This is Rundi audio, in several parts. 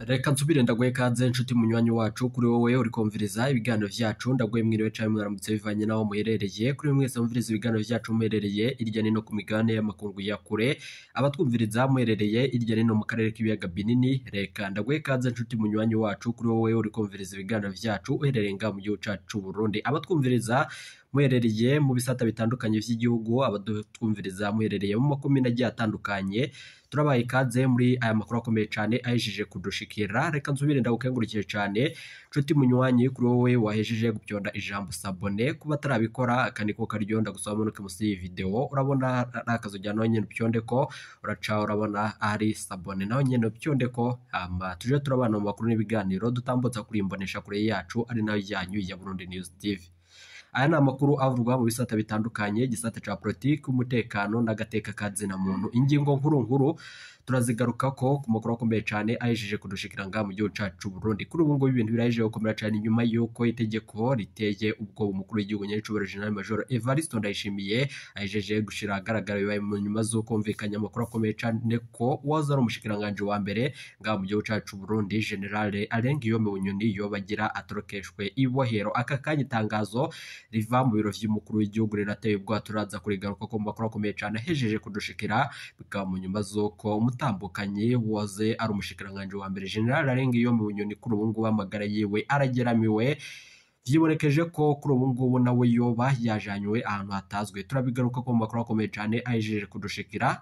reka nsubire ndaguhe ikaze nshuti munywanyi wacu kuri wowe uri kumviriza ibiganiro vyacu ndaguhe mwiriwe canke mwaramutse bivanye n'aho muherereye kuri mwe mwese mumviriza ibiganiro vyacu muherereye irya nino ku migabane y'amakungu ya kure abatwumviriza muherereye irya nino mu karere k'ibiyaga binini reka ndaguhe ikaze nshuti munywanyi wacu kuri wowe uri kumviriza ibiganiro vyacu uherereye ngaha mu gihugu cacu c'u Burundi abatwumviriza muherereye mu bisata bitandukanye vy'igihugu abatwumviriza muherereye mu makomine agiye atandukanye turabaye ikaze muri aya makuru akomeye cyane ahejeje kudushikira reka nsubire ndagukengurukire cyane nshuti munywanyi kuri wowe wahejeje gupyonda ijambo sabone kuba atarabikora aka niko karyo ndagusaba munuke munsi y'iyi video urabona ari akazu jya nawe nyene upyonde ko uraca urabona ari sabone nawe nyene upyonde ko hama tuje turabana mu makuru n'ibiganiro dutambutsa kuri imbonesha kure yacu ari nayo yanyu ya Burundi News TV aya ni amakuru avugwa mu bisata bitandukanye igisata ca politiki umutekano n'agateka ka zina muntu ingingo nkuru nkuru turazigaruka ko ku makuru akomeye cyane ahejeje kudushikira ngaha mu gihugu cacu c'u Burundi kuri ubu ngubu ibintu birahejeje gukomera cyane nyuma y'uko itegeko riteye ubwoba umukuru w'igihugu nyiricubahiro General Major Evariste Ndayishimiye ahejeje gushira ahagaragara bibaye mu nyuma z'uko humvikanye amakuru akomeye cyane ko uwaza ari umushikiranganji wa mbere ngaha mu gihugu cacu c'u Burundi General Alain Guillaume Bunyoni yobagira atorokeshwe ibohero aka kanya itangazo riva mu biro vy'umukuru w'igihugu rirateye ubwoba turaza kurigaruka ko mu makuru akomeye cyane ahejeje kudushikira bikaba mu nyuma z'uko umutambukanyi waze ari umushikiranganji wa mbere General Alain Guillaume Bunyoni kuri ubu ngubu amagara yiwe arageramiwe vyibonekeje ko kuri ubu ngubu nawe yoba yajanywe ahantu hatazwe turabigaruka ko mu makuru akomeye cyane ahejeje kudushikira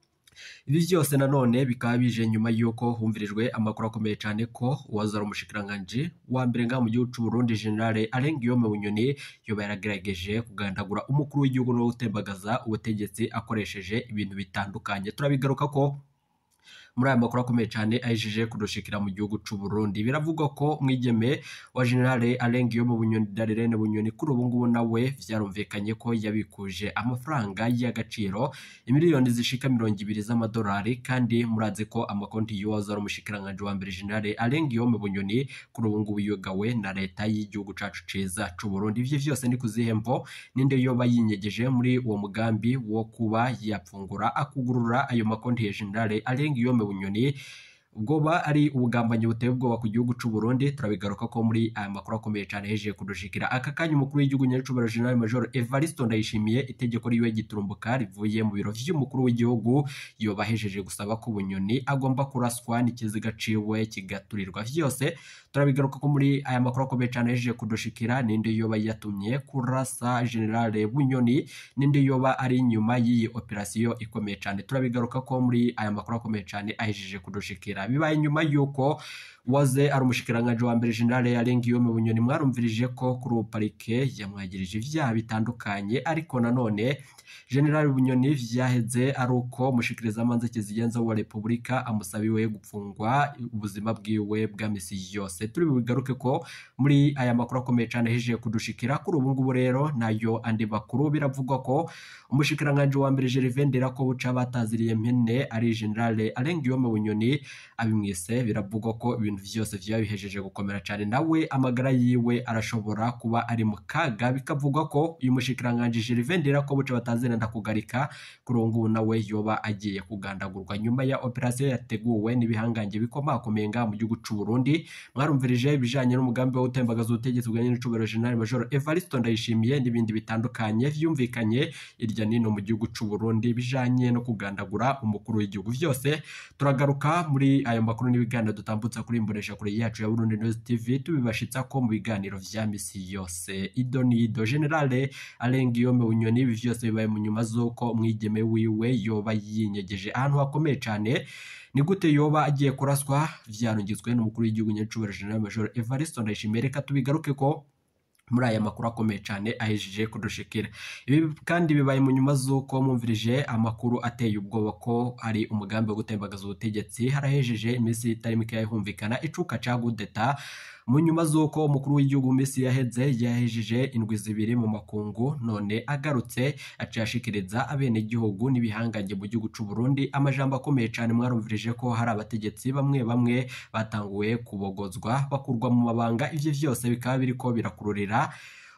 ibi byose nanone bikaba bije nyuma y'uko humvirijwe amakuru akomeye cyane ko uwazara umushikiranganji wa mbere ngaha mu gihugu c'u Burundi General Alain Guillaume Bunyoni yoba yaragerageje kugandagura umukuru w'igihugu no gutembagaza ubutegetsi akoresheje ibintu bitandukanye turabigaruka ko muri aya makuru akomeye cyane ahejeje kudushikira mu gihugu c'u Burundi biravugwa ko mwigeme wa General Alain Guillaume Bunyoni Darlene Bunyoni kuri ubu ngubu nawe vyarumvikanye ko yabikuje amafaranga y'agaciro imiliyoni zishika mirongo ibiri z'amadolari kandi murazi ko amakonti y'uwaza ari umushikiranganji wa mbere General Alain Guillaume Bunyoni kuri ubu ngubu yugawe na leta y'igihugu cacu ciza c'u Burundi ivyo vyose ni kuzihemvo ninde yoba yinyegeje muri uwo mugambi wo kuba yapfungura akugurura ayo makonti ya General Alain Guillaume Bunyoni ubwoba ari ubugambanyi buteye ubwoba ku gihugu c'u Burundi turabigaruka ko muri aya makuru akomeye cyane hejeje kudushikira aka kanya umukuru w'igihugu nyaricubahiro General Major Evariste Ndayishimiye itegeko riwe giturumbuka rivuye mu biro vy'umukuru w'igihugu yoba hejeje gusaba ko Bunyoni agomba kuraswa n'ikiziga ciwe kigaturirwa vyose turabigaruka ko muri aya makuru akomeye cyane hejeje kudushikira ninde yoba yatumye kurasa General Bunyoni ninde yoba ari inyuma y'iyi operasiyo ikomeye cyane turabigaruka ko muri aya makuru akomeye cyane ahejeje kudushikira bibaye nyuma y'uko waze ari umushikiranganji wa mbere General Alain Guillaume Bunyoni mwarumvirije ko kuri ubu parike yamwagirije ivyaha bitandukanye ariko nanone General Bunyoni vyaheze ari uko umushikirizamanza kizigenza wa Repubulika amusabiwe gupfungwa ubuzima bwiwe bwa misi yose turi bugaruke ko muri aya makuru akomeye cyane hejeje kudushikira kuri ubu ngubu rero nayo andi makuru biravugwa ko umushikiranganji wa mbere Gervais Nderakobuca bataziriye mpene ari General Alain Guillaume Bunyoni abimwise biravugwa ko ibintu vyose vyaba bihejeje gukomera cyane nawe amagara yiwe arashobora kuba ari mu kaga bikavugwa ko uyu mushikiranganji Gervais Nderakobuca batazira ndakugarika kuri ubu ngubu nawe yoba agiye kugandagurwa nyuma ya operasiyo yateguwe n'ibihangange bikomakomeye ngaha mu gihugu c'u Burundi mwarumvirije ibijanye n'umugambi wo gutembagaza ubutegetsi bwa nyiricubahiro General Major Evariste Ndayishimiye n'ibindi bitandukanye vyumvikanye irya nino mu gihugu c'u Burundi bijanye no kugandagura umukuru w'igihugu vyose turagaruka muri ayo makuru n'ibiganiro dutambutsa kuri imbonesha kure yacu ya Burundi News TV tubibashitsa ko mu biganiro vya misi yose ido ni ido General Alain Guillaume Bunyoni ibi vyose bibaye mu nyuma z'uko umwigeme wiwe yoba yinyegeje ahantu hakomeye cane ni gute yoba agiye kuraswa vyarungitswe n'umukuru w'igihugu nyacubahiro General Major Evariste Ndayishimiye reka tubigaruke ko muri aya makuru akomeye cyane ahejeje kudushikira ibi kandi bibaye mu nyuma z'uko mwumvirije amakuru ateye ubwoba ko ari umugambi wo gutembagaza ubutegetsi harahejeje iminsi itari mikeya humvikana icuka ca gudeta mu nyuma z'uko umukuru w'igihugu mu minsi yaheze yahejeje indwi zibiri mu makungu none agarutse aciye ashikiriza abenegihugu n'ibihangange mu gihugu c'u Burundi amajambo akomeye cyane mwarumvirije ko hari abategetsi bamwe bamwe batanguye kubogozwa bakurwa mu mabanga ivyo vyose bikaba biriko birakururira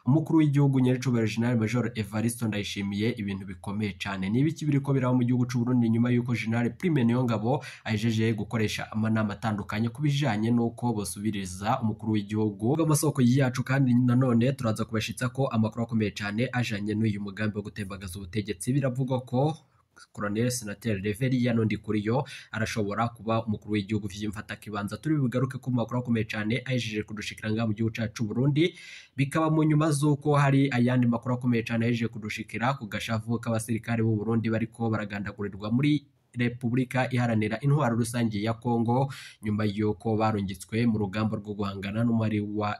umukuru w'igihugu nyiricubahiro General Major Evariste Ndayishimiye ibintu bikomeye cyane ni ibiki biriko biraba mu gihugu cy'u Burundi nyuma y'uko General Prime Niyongabo ajeje gukoresha amanama atandukanye ku bijanye n'uko bosubiriza umukuru w'igihugu amasoko yacu kandi nanone turaza kubashitsa ko amakuru akomeye cyane ajanye n'uyu mugambi wo gutembagaza ubutegetsi biravugwa ko Colonel Senateri Reveria Nondi Kuriyo arashobora kuba umukuru w'igihugu vy'imfata kibanza turi bugaruke ku makuru akomeye cyane ahejeje kudushikira ngaha mu gihugu cacu Burundi bikaba mu nyuma z'uko hari ayandi makuru akomeye cyane ahejeje kudushikira ku gashavu k'abasirikare b'u Burundi bariko baragandagurirwa muri Repubulika iharanira intwaro rusange ya Kongo nyuma y'uko barungitswe mu rugamba rwo guhangana n'umubare wa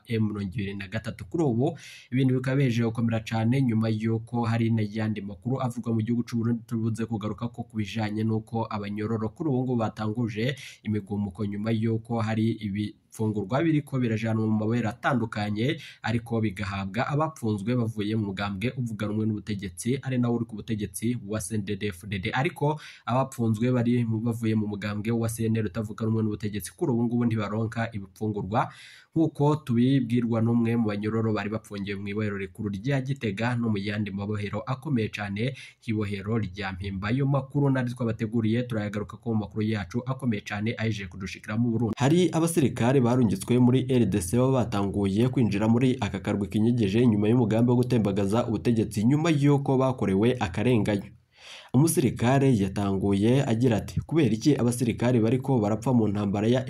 M23 kuri ubu ibintu bikaba bihejeje gukomera cyane nyuma y'uko hari n'ayandi makuru avugwa mu gihugu cy'u Burundi tubuze kugaruka ko kubijanye n'uko abanyororo kuri ubu ngubu batanguje imigumuko nyuma y'uko hari ibi fungurwa biriko birajanwa mu mabere atandukanye ariko bigahabwa abapfunzwe bavuye mu mugambwe uvuga rumwe n'ubutegetsi ari nawe uri ku butegetsi wa CNDD-FDD ariko abapfunzwe bari bavuye mu mugambwe wa CNL utavuga rumwe n'ubutegetsi kuri ubu ngubu ntibaronka ibipfungurwa nk'uko tubibwirwa n'umwe mu banyororo bari bapfungiwe mu ibohero rikuru rya Gitega no mu yandi mabohero akomeye cyane nk'ibohero rya Mpimba ayo makuru nari twabateguriye turayagaruka ko mu makuru yacu akomeye cyane ahejeje kudushikira mu Burundi hari abasirikare barungitswe muri RDC baba batanguye kwinjira muri aka karwi kinyegeje nyuma y'umugambi wo gutembagaza ubutegetsi nyuma y'uko bakorewe akarenganyo umusirikare yatanguye agira ati kubera iki abasirikare bariko barapfa mu ntambara ya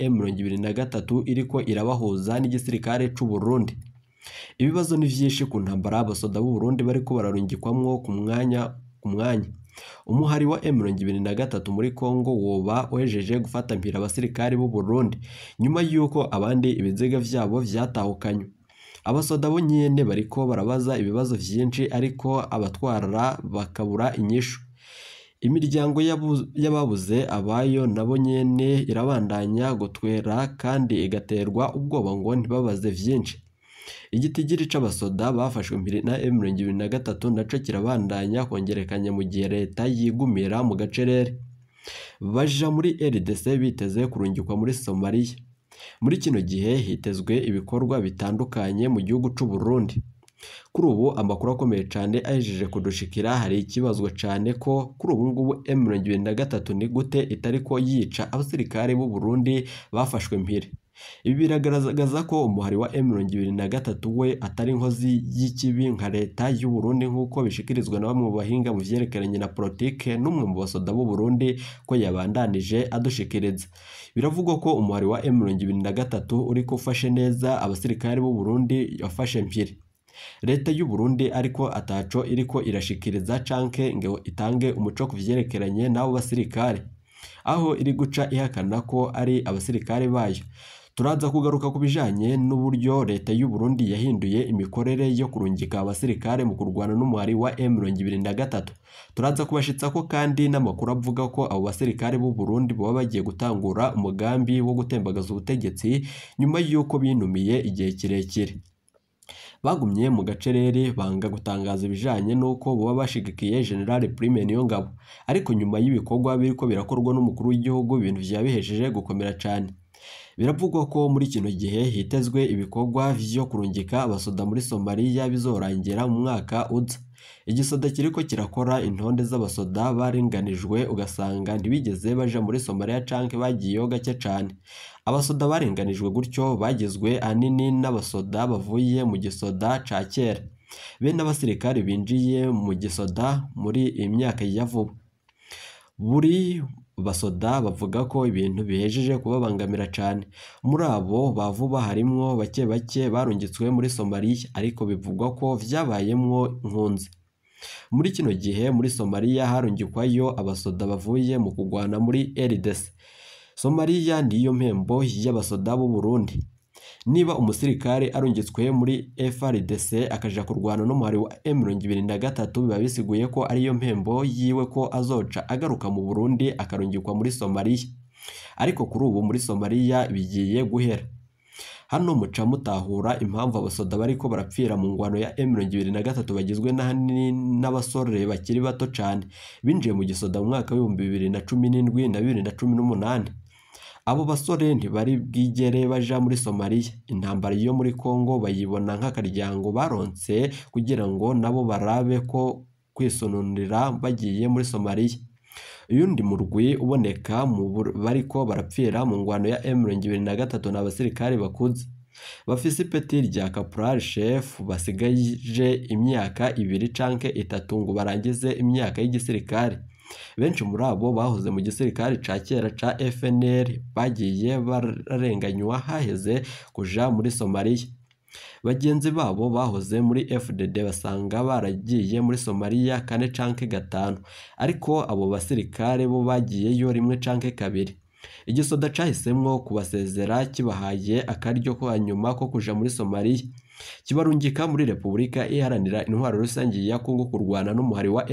M23 iriko irabahuza n'igisirikare c'u Burundi ibibazo ni vyinshi ku ntambara abasoda b'u Burundi bariko bararungikwamwo ku mwanya ku mwanya umuhari wa M23 muri Kongo woba wejeje gufata mpira abasirikare b'u Burundi nyuma y'uko abandi ibiziga vyabo vyatahukanywe abasoda bo nyene bariko barabaza ibibazo vyinshi ariko abatwara bakabura inyishu imiryango y'ababuze abayo nabo nyene irabandanya gutwera kandi igaterwa ubwoba ngo ntibabaze vyinshi igitigiri c'abasoda bafashwe mpiri na M23 naco kirabandanya kongerekanya mu gihe leta yigumira mu gacerere baja muri RDC biteze kurungikwa muri Somalia muri kino gihe hitezwe ibikorwa bitandukanye mu gihugu c'u Burundi kuri ubu amakuru akomeye cyane ahejeje kudushikira hari ikibazwa cyane ko kuri ubu ngubu M23 ni gute itari ko yica abasirikare b'u Burundi bafashwe mpiri ibi biragaragaza ko umuhari wa M23 we atari inkozi y'ikibi nka leta y'u Burundi nk'uko bishikirizwa na bamwe mu bahinga mu vyerekeranye na politike n'umwe mu basoda b'u Burundi ko yabandanije adushikiriza biravugwa ko umuhari wa M23 uri ufashe neza abasirikare b'u Burundi yafashe mpiri leta y'u Burundi ariko ataco iriko irashikiriza canke ngo itange umuco ku vyerekeranye n'abo basirikare aho iri guca ihakana ko ari abasirikare bayo turaza kugaruka ku bijanye n'uburyo leta y'u Burundi yahinduye imikorere yo kurungika abasirikare mu kurwana n'umuhari wa M23 turaza kubashitsa ko kandi n'amakuru avuga ko abo basirikare b'u Burundi baba bagiye gutangura umugambi wo gutembagaza ubutegetsi nyuma y'uko binumiye igihe kirekire bagumye mu gacerere banga gutangaza ibijanye n'uko baba bashigikiye General Prime Niyongabo ariko nyuma y'ibikorwa biriko birakorwa n'umukuru w'igihugu ibintu vyabihejeje gukomera cane biravugwa ko muri kino gihe hitezwe ibikorwa vyo kurungika abasoda muri Somalia bizorangira mu mwaka uza igisoda kiriko kirakora intonde z'abasoda barenganijwe ugasanga ntibigeze baja muri Somalia canke bagiyeyo gake cane abasoda barenganijwe gutyo bagizwe ahanini n'abasoda bavuye mu gisoda ca kera bene abasirikare binjiye mu gisoda muri iyi myaka ya vuba buri basoda bavuga ko ibintu bihejeje kubabangamira cyane muri abo ba vuba harimwo bake bake barungitswe muri Somalia ariko bivugwa ko vyabayemwo nkunzi muri kino gihe muri Somalia harungikwayo abasoda bavuye mu kugwana muri RDC Somalia niyo mpembo y'abasoda b'u Burundi niba umusirikare arungitswe muri FRDC akaja kurwana n'umuhari wa M23 biba bisiguye ko ariyo mpembo yiwe ko azoca agaruka mu Burundi akarungikwa muri Somalia ariko kuri ubu muri Somalia bigiye guhera hano muca mutahura impamvu abasoda bariko barapfira mu ngwano ya M23 bagizwe n'abasore bakiri bato cane binjiye mu gisoda mu mwaka w'ibihumbi bibiri na cumi n'indwi na bibiri na cumi n'umunani abo basore ntibari bwigere baja muri Somalia intambara yo muri Congo bayibona nk'akaryango baronse kugira ngo nabo barabe ko kwisununira bagiye muri Somalia uyundi murwi uboneka mu bariko barapfira mu ngwano ya M23 ni abasirikare bakuze bafise ipeti rya caporal chef basigaje imyaka ibiri canke itatu ngo barangize imyaka y'igisirikare benshi muri abo bahoze mu gisirikare ca kera ca FNL bagiye bararenganywa haheze kuja muri Somalia bagenzi babo bahoze muri FDD basanga baragiye muri Somalia kane canke gatanu ariko abo basirikare bo bagiyeyo rimwe canke kabiri igisoda cahisemwo kubasezera kibahaye akaryo ko hanyuma ko kuja muri Somalia kibarungika muri Repubulika iharanira intwaro rusange ya Kongo kurwana n'umuhari wa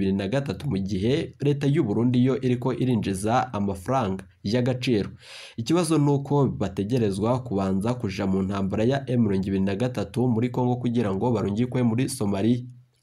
M23 mu gihe leta y'u Burundi yo iriko irinjiza amafaranga y'agaciro ikibazo nuko bategerezwa kubanza kuja mu ntambara ya M23 muri Kongo kugira ngo barungikwe muri Somalia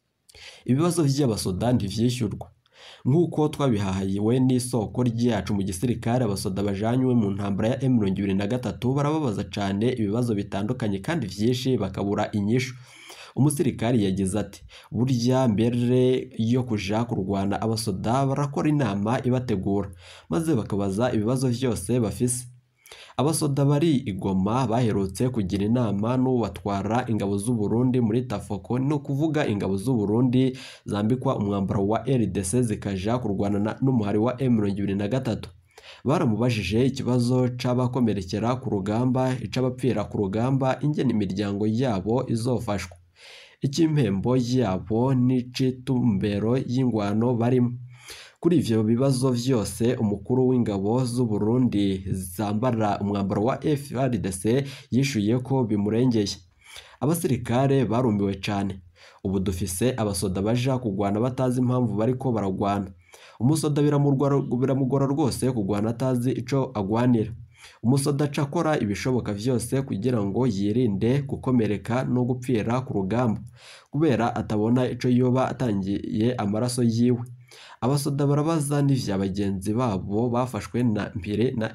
ibibazo vy'abasoda ntivyishyurwa nk'uko twabihahayiwe n'isoko ryacu mu gisirikare abasoda bajanywe mu ntambara ya M23 barababaza cane ibibazo bitandukanye kandi vyinshi bakabura inyishu umusirikari yagize ati burya mbere yo kuja kurwana abasoda barakora inama ibategura maze bakabaza ibibazo vyose bafise abasoda bari igoma baherutse kugira inama n'ubatwara ingabo z'u Burundi muri Tafoko no kuvuga ingabo z'u Burundi zambikwa umwambaro wa RDC zikaja kurwana n'umuhari wa M23 baramubajije ikibazo c'abakomerekera ku rugamba ic'abapfira ku rugamba ingene imiryango yabo izofashwa icy'impembo yabo n'icitumbero y'ingwano barimo kuri ivyo bibazo vyose umukuru w'ingabo z'u Burundi zambara umwambaro wa FARDC yishuye ko bimurengeye abasirikare barumiwe cane ubu dufise abasoda baja kugwana batazi impamvu bariko baragwana umusoda biramugora rwose kugwana atazi ico agwanira umusoda aca akora ibishoboka vyose kugira ngo yirinde gukomereka no gupfira ku rugamba kubera atabona ico yoba atangiye amaraso yiwe abasoda barabaza n'ivya bagenzi babo bafashwe na mpire na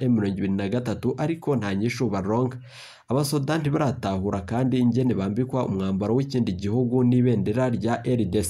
M23 ariko nta nyishu baronka abasoda ntibaratahura kandi ingene bambikwa umwambaro w'ikindi gihugu n'ibendera rya RDC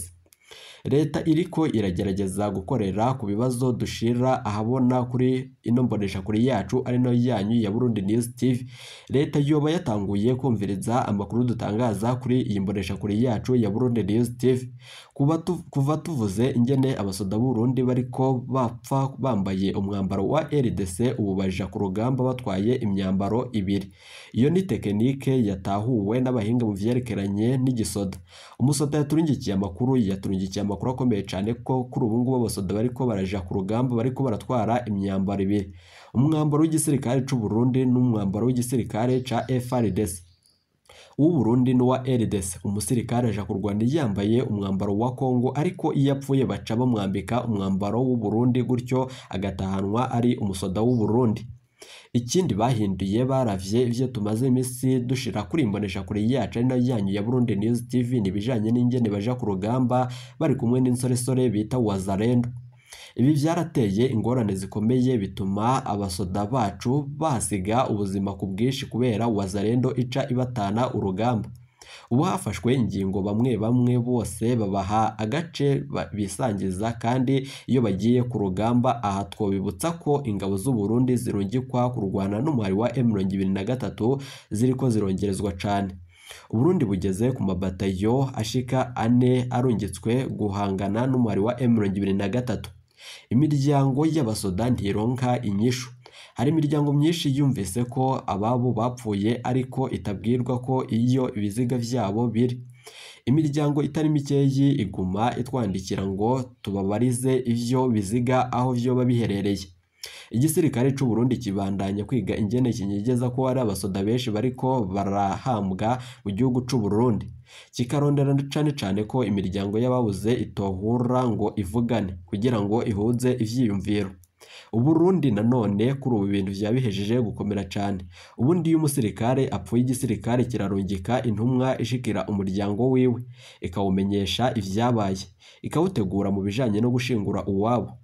leta iriko iragerageza gukorera ku bibazo dushira ahabona kuri ino mbonesha kuri yacu ari no yanyu ya Burundi News TV leta yoba yatanguye kumviriza amakuru dutangaza kuri iyi mbonesha kuri yacu ya Burundi News TV kuba tu, kuva tuvuze ingene abasoda Burundi bariko bapfa bambaye umwambaro wa RDC ubu baja ku rugamba batwaye imyambaro ibiri iyo ni tekinike yatahuwe n'abahinga mu vyerekeranye n'igisoda umusoda yaturungikiye amakuru yaturungikiye amakuru akomeye cyane ko kuri ubu ngubu abasoda bariko baraja ku rugamba bariko baratwara imyambaro ibiri umwambaro w'igisirikare c'u Burundi n'umwambaro w'igisirikare ca FARDC uw'u Burundi n'uwa RDC umusirikare aja kurwana yambaye umwambaro wa Kongo ariko iyo apfuye baca bamwambika umwambaro w'u Burundi gutyo agatahanwa ari umusoda w'u Burundi ikindi bahinduye baravye ivyo tumaze imisi dushira kuri imbonesha kure yacu ari nayo yanyu ya Burundi News TV nibijanye n'ingene baja ku rugamba bari kumwe n'insoresore bita Wazalendo ibi vyarateye ingorane zikomeye bituma abasoda bacu bahasiga ubuzima ku bwinshi kubera Wazalendo ica ibatana urugamba ubu hafashwe ingingo bamwe bamwe bose babaha agace bisangiza kandi iyo bagiye ku rugamba aha twobibutsa ko ingabo z'u Burundi zirungikwa kurwana n'umuhari wa M23 ziriko zirongerezwa cane Uburundi bugeze ku mabatayo ashika ane arungitswe guhangana n'umuhari wa M23 imiryango y'abasoda ntironka inyishu hari imiryango myinshi yumvise ko ababo bapfuye ariko itabwirwa ko iyo ibiziga vyabo biri imiryango itari mikeyi iguma itwandikira ngo tubabarize ivyo biziga aho vyoba biherereye igisirikare c'u Burundi kibandanya kwiga ingene kinyegeza ko hari abasoda benshi bariko barahambwa mu gihugu c'u Burundi kikarondera cane cane ko imiryango y'ababuze itohura ngo ivugane kugira ngo ihuze ivyiyumviro Uburundi nanone kuri ubu bintu vyabihejeje gukomera cane ubundi iyo umusirikare apfuye igisirikare kirarungika intumwa ishikira umuryango wiwe ikawumenyesha ivyabaye ikawutegura mu bijanye no gushingura uwabo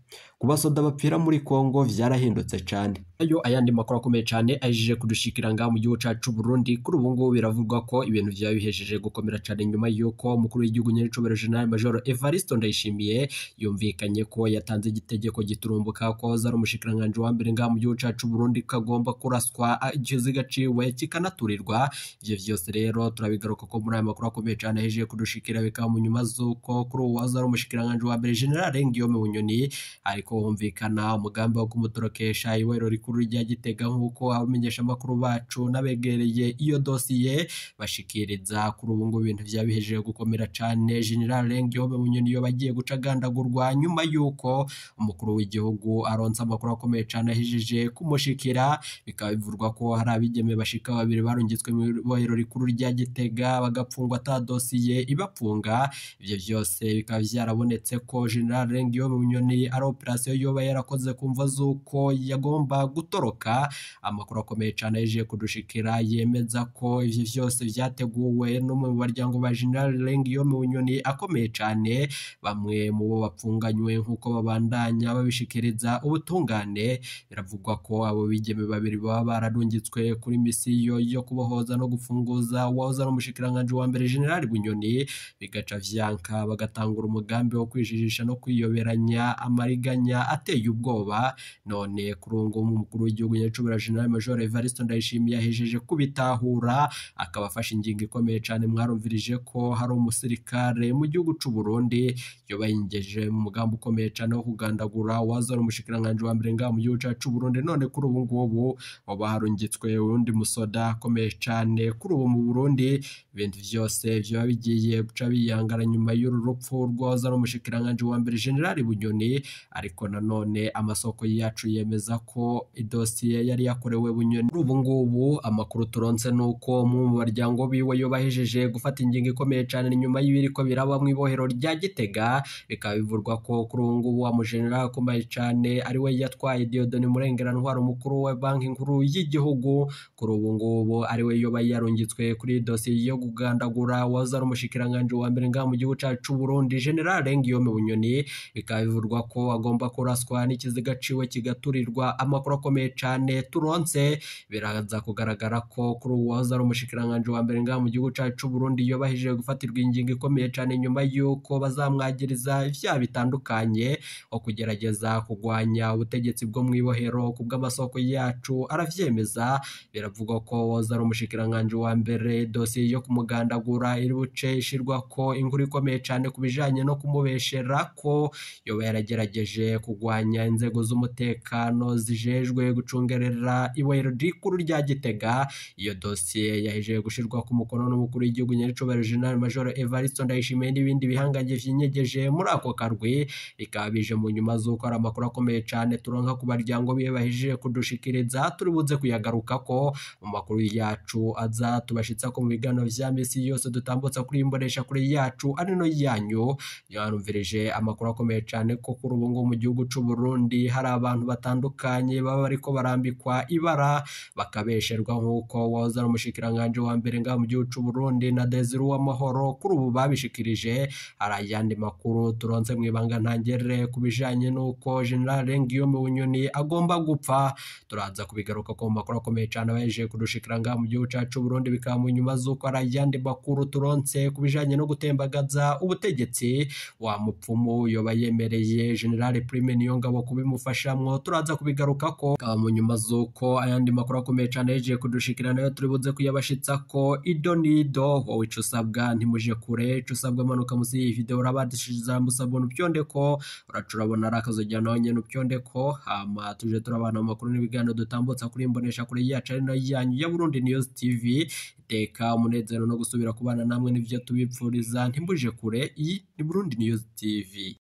ku basoda bapfira muri Kongo vyarahindutse cane ayo ayandi makuru akomeye cane ajije kudushikira ngaha mu gihugu cacu Burundi kuri ubu ngubu biravugwa ko ibintu vyaba bihejeje gukomera cane nyuma yuko umukuru w'igihugu nyirinshobero General Major Evariste Ndayishimiye yumvikanye ko yatanze igitegeko giturumbuka ko hoza ari umushikiranganje wa mbere ngaha mu gihugu cacu Burundi kagomba kuraswa ikiziga ciwe kikanaturirwa ivyo vyose rero turabigaruka ko muri aya makuru akomeye cane ahejeje kudushikira bikaba mu nyuma z'uko kuri ubu hoza ari umushikiranganje wa mbere General Guillaume Bunyoni ariko humvikana umugambi wo kumutorokesha iwero rikuru rya Gitega nk'uko abamenyesha amakuru bacu n'abegereye iyo dosiye bashikiriza kuri ubu ngubu ibintu vyabihejeje gukomera cane General Guillaume Bunyoni yo bagiye guca agandagurwa nyuma yuko umukuru w'igihugu aronse amakuru akomeye cane ahejeje kumushikira bikaba bivurwa ko hari abigeme bashika babiri barungitswe mu ibohero rikuru rya Gitega bagapfungwa ata dosiye ibapfunga ivyo vyose bikaba vyarabonetse ko General Guillaume Bunyoni ari operasiyo yoba yarakoze kumva z'uko yagomba gutoroka amakuru akomeye cane ahejeje kudushikira yemeza ko ivyo vyose vyateguwe n'umwe mu baryango ba General Guillaume Bunyoni akomeye cane bamwe mu bo bapfunganywe nk'uko babandanya babishikiriza ubutungane biravugwa ko abo bigeme babiri baba bararungitswe kuri misiyo yo kubohoza no gufunguza uwahoze ari umushikiranganje wa mbere General Bunyoni bigaca vyanka bagatangura umugambi wo kwijijisha no kwiyoberanya amariganya ateye ubwoba none kuri ubu ngubu umukuru w'igihugu nyacubahiro General Major Evariste Ndayishimiye yahejeje kubitahura akaba afashe ingingo ikomeye cane mwarumvirije ko hari umusirikare mu gihugu c'u Burundi yoba yingeje mu mugambi ukomeye cane wo kugandagura uwahoze ari umushikiranganje wa mbere ngaha mu gihugu cacu Burundi none kuri ubu ngubu waba harungitswe uwundi musoda akomeye cane kuri ubu mu Burundi ibintu vyose vyoba bigiye guca biyangara nyuma y'uru rupfu rw'uwahoze ari umushikiranganje wa mbere General Bunyoni ariko nanone amasoko yacu yemeza ko idosiye yari yakorewe Bunyoni kuri ubu ngubu amakuru turonse nuko mu baryango biwe yo bahejeje gufata ingingo ikomeye cane nyuma y'ibiriko biraba mu ibohero rya Gitega bikaba bivurwa ko kuri ubu ngubu wa mujenerali akomeye cane ari we yatwaye Dieudonne Murengera ntwara umukuru wa banki nkuru y'igihugu kuri ubu ngubu ari we yoba yarungitswe kuri dosiye yo kugandagura wahoze ari umushikiranganje wa mbere ngaha mu gihugu cacu Burundi General Guillaume Bunyoni bikaba bivurwa ko agomba kuraswa n'ikiziga ciwe kigaturirwa amakuru akomeye cane turonse biraza kugaragara ko kuri ubu wahoze ari umushikiranganje wa mbere ngaha mu gihugu cacu Burundi yoba ahejeje gufatirwa ingingo ikomeye cane nyuma y'uko bazamwagiriza ivyaha bitandukanye nko kugerageza kugwanya ubutegetsi bwo mu ibohero ku bw'amasoko yacu aravyemeza biravugwa ko wahoze ari umushikiranganje wa mbere dosiye yo kumugandagura iri buce ishirwa ko inkuru ikomeye cane ku bijanye no kumubeshera ko yoba yaragerageje kugwanya inzego z'umutekano zijejwe gucungerera ibohero rikuru rya Gitega iyo dosiye yahejeje gushirwa ku mukono n'umukuru w'igihugu nyaricobero General Major Evariste Ndayishimiye n'ibindi bihangange vyinyegeje muri ako karwi bikaba bije mu nyuma z'uko ari amakuru akomeye cane turonka ku baryango biwe bahejeje kudushikiriza turi buze kuyagaruka ko mu makuru yacu aza tubashitsa ko mu biganiro vya misi yose dutambutsa kuri imbonesha kuri yacu ari no yanyu yarumvirije amakuru akomeye cane ko kuri ubu ngubu mu gihugu c'u Burundi hari abantu batandukanye baba bariko barambikwa ibara bakabesherwa nk'uko wahoze ari umushikiranganje wa mbere ngaha mu gihugu c'u Burundi na Desire Uwamahoro kuri ubu babishikirije hari ayandi makuru turonse mu ibanga ntangere ku bijanye n'uko General Guillaume Bunyoni agomba gupfa turaza kubigaruka ko mu makuru akomeye cane abahejeje kudushikira ngaha mu gihugu cacu Burundi bikaba mu nyuma z'uko hari ayandi makuru turonse ku bijanye no gutembagaza ubutegetsi wa mupfumu yoba yemereye General Prime Niyongabo kubimufashamwo turaza kubigaruka ko bikaba mu nyuma z'uko ayandi makuru akomeye cane ahejeje kudushikira nayo turi buze kuyabashitsa ko ido nido wowe ico usabwa ntimuje kure ico usabwa manuka musi y'iyi video urabadishiza musabwa upyonde ko uraca urabona ari akazojya nawe nyene upyonde ko hama tuje turabana mu makuru n'ibiganiro dutambutsa kuri imbonesha kure yacu ari nayo yanyu ya Burundi News TV iteka umunezero no gusubira kubana namwe n'ivyo tubipfuriza ntimbuje kure iyi ni Burundi News TV